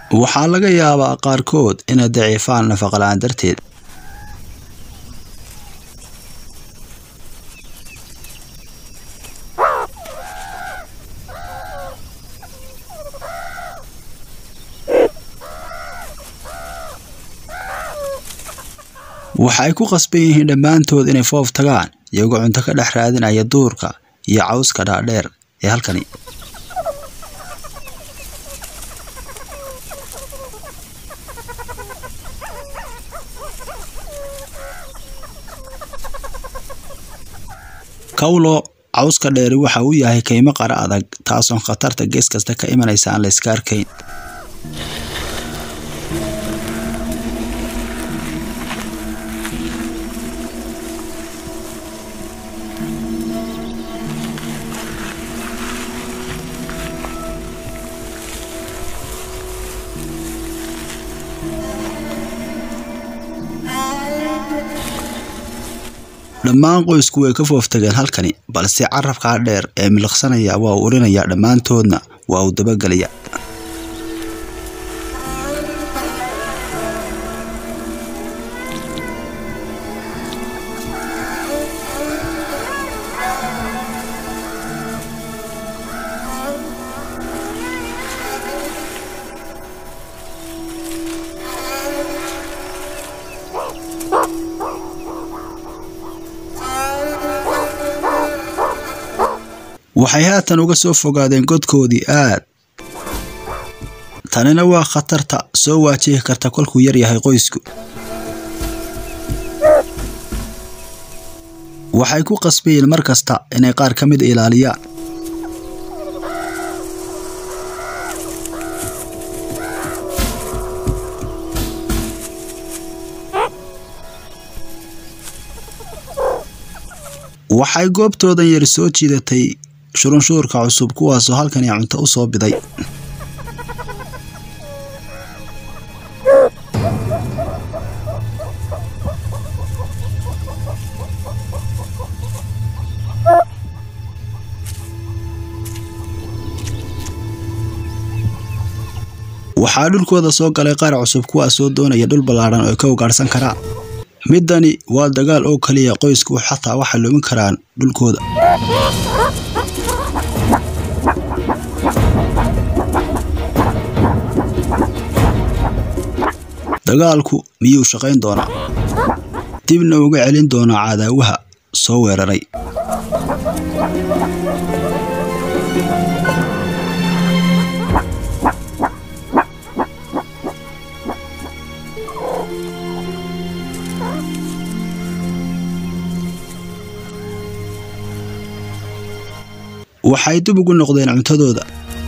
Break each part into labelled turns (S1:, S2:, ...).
S1: waxaa laga yaabaa qaarkood inay daciifaan nafaqo-la'aan darteed waxay ku qasban yihiin dhammaantood inay foof tagaan iyagoo cunto ka dhex raadinaya duurka iyo cawska dhaadheer ee halkani kawlo cawska dheeri waxa uu yahay kaymo qara adag taasoon khatarta gees kasta ka imanaysa aan la iska arkayn dhammaan qoysku way ka fooftageen halkani balse carabkaa dheer ee miliqsanaya waa uu urinayaa dhammaantoodna waa uu dabagelaya waxay haatan uga soo fogaadeen godkoodii aad tanina waa khatarta soo waajihi karta kolkuu yar yahay qoysku waxay ku qasbayeen mar kasta inay qaar ka mid ilaaliyaan waxay goobtoodan yar soo jiidatay shurunshuurka cusub kuwaasoo halkani cunto u soo biday waxaa dhulkooda soo galay qaar cusub kuwaasoo doonaya dhul ballaadhan oo ay ka ugaadhsan karaan middani waa dagaal oo keliya qoysku xataa waxay lumin karaan dhulkooda dagaalku miyuu shaqayn doonaa dibna uga celin doonaa cadaawaha soo weeraray waxay dib ugu noqdeen cuntadooda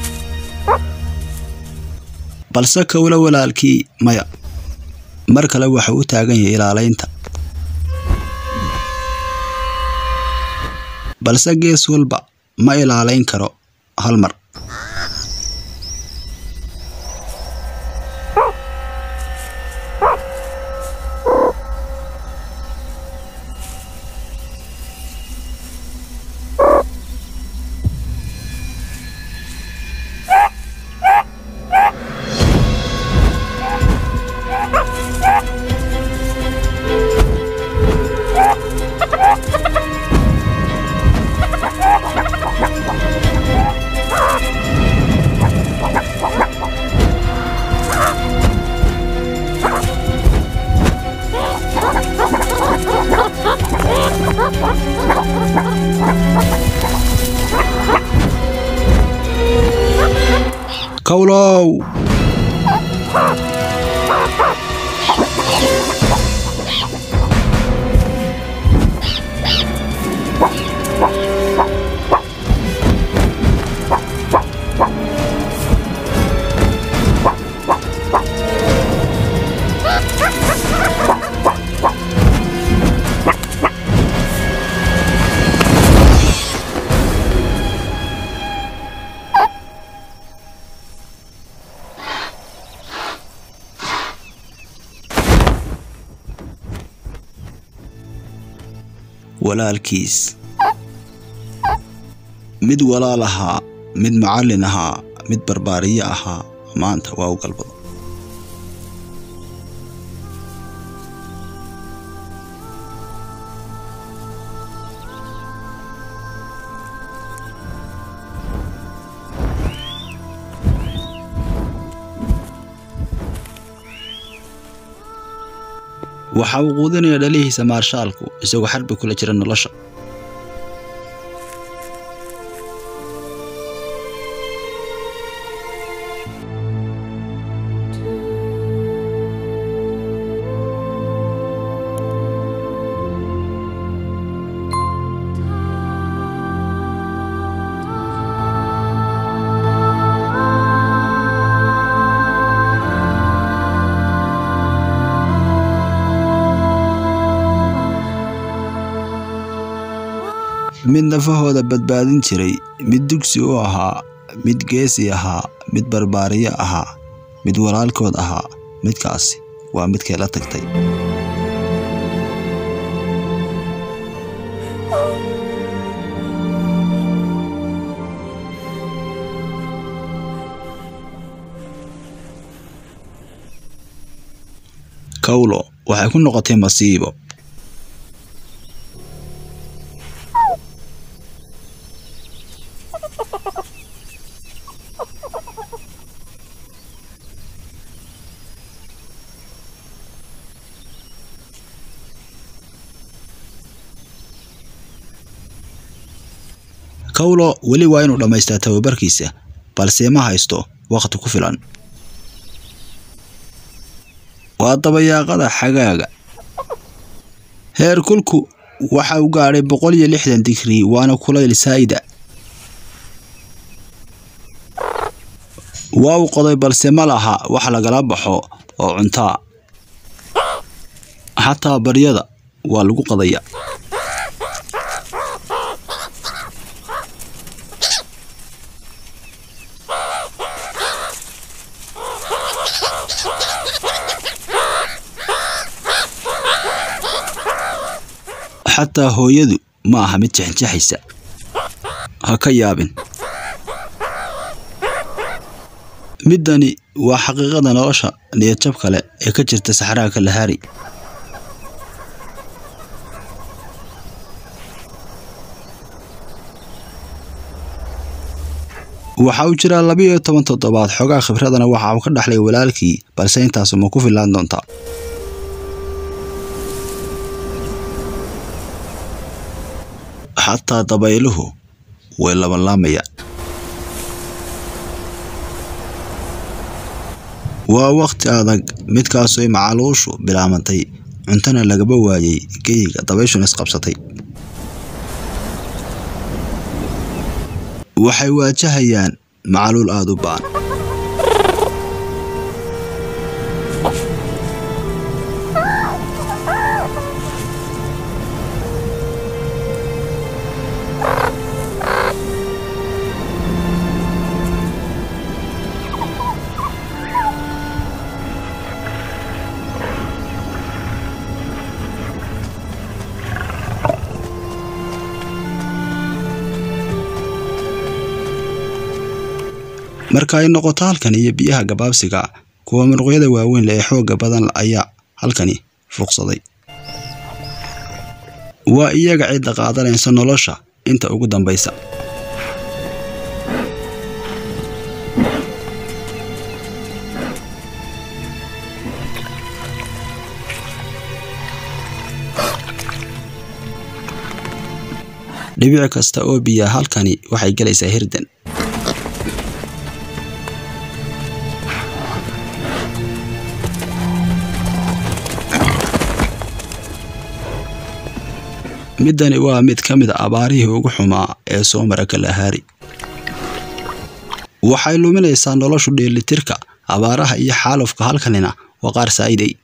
S1: balse kowlo walaalkii maya mar kale waxa u taagan yahay ilaalaynta balse gees walba ma ilaalayn karo hal mar kowlow walaalkiis mid walaal ahaa mid macallin ahaa mid barbaariye ahaa maanta waa u galbado waxa uu quudinaya dhalihiisa maarshaalku isagoo xarbi kula jira nolosha mid nafahooda badbaadin jiray mid dugsi u ahaa mid geesi ahaa mid barbaariye ahaa mid walaalkood ahaa midkaasi waa midkay la tagtay kawlo waxay ku noqotay masiibo kawlo weli waa inuu dhammaystaa tababarkiisa balse ma haysto wakhti ku filan waa dabayaaqada xagaaga heer kulku waxa uu gaadhay boqol iyo lixdan digrii waana kulayl saa'ida waa uu qoday balse ma laha wax lagala baxo oo cuntaa xataa baryada waa lagu qadaya xataa hooyadu ma aha mid jexjaxaysa ha ka yaabin middani waa xaqiiqada nolosha niyadjab kale ee ka jirta saxraha kalahari waxa uu jiraa labiyo toban toddobaad xoogaa khibradana waxa uu ka dhaxlay walaalkii balse intaasu ma ku fillaan doontaa xataa dabayluhu way labanlaamayaan waa wakhti adag midkaasooy macaluushu bilaabantay cuntana lagaba waayey geyiga dabayshuna isqabsatay waxay waajahayaan macaluul aada u ba'an marka ay noqoto halkan iyo biyaha gabaabsiga kuwa muruqyada waaweyn leh ee xoogga badan ayaa halkani fuuqsaday waa iyaga cidda qaadanaysa nolosha inta ugu dambaysa dhibic kasta oo biya halkani waxay gelaysaa hirdan middani waa mid ka mid a abaarihii ugu xumaa ee soo mara kalahari waxay luminaysaa noloshu dheelitirka abaaraha iyo xaalufka halkanina waa qaar saa'iday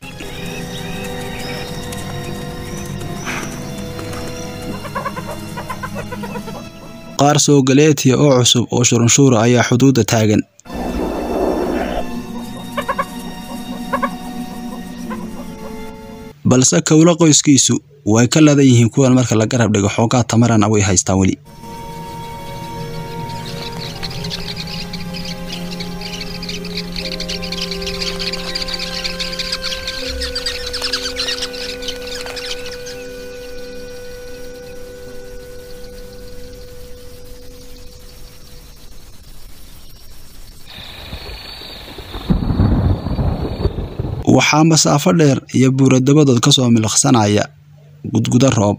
S1: qaar soogaleetiya oo cusub oo shurunshuura ayaa xuduudda taagan balse kowlo qoyskiisu way ka ladan yihiin kuwan marka la garab dhigo xoogaa tamarana way haystaan weli waxaa masaafo dheer iyo buura dabadood ka soo miliqsanaya gudgudo roob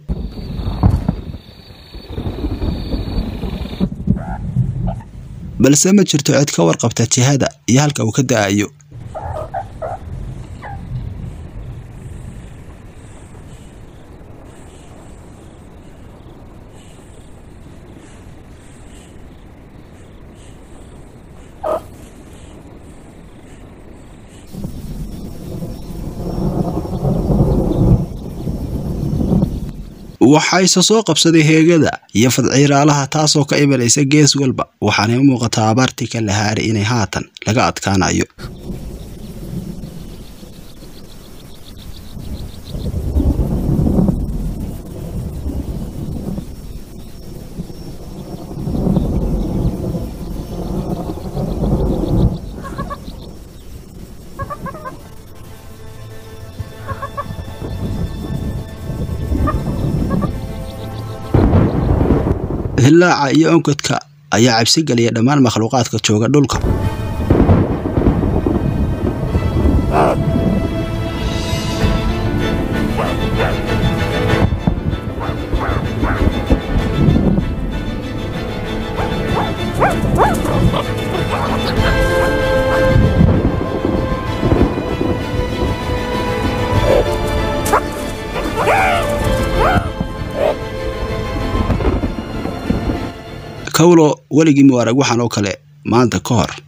S1: balse ma jirto cid ka warqabta jihada iyo halka uu ka da'ayo waxayse soo qabsaday heegada iyo fadciiraalaha taasoo ka imanaysa gees walba waxaanay u muuqataa abaartii ka lahaari inay haatan laga adkaanayo hillaaca iyo onkadka ayaa cabsi geliya dhammaan makhluuqaadka jooga dhulka kawlo weligii mu arag waxaan oo kale maanta ka hor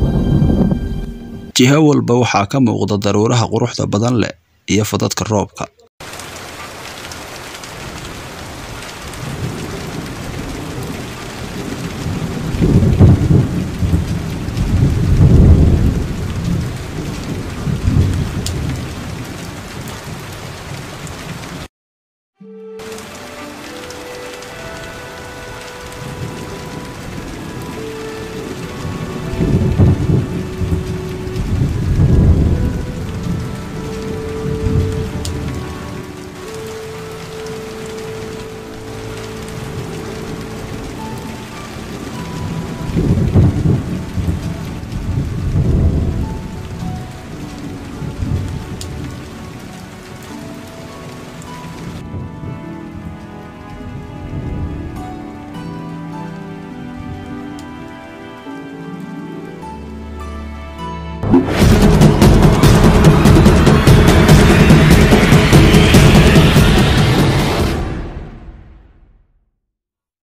S1: jiho walba waxaa ka muuqda daruuraha quruxda badan leh iyo fadadka roobka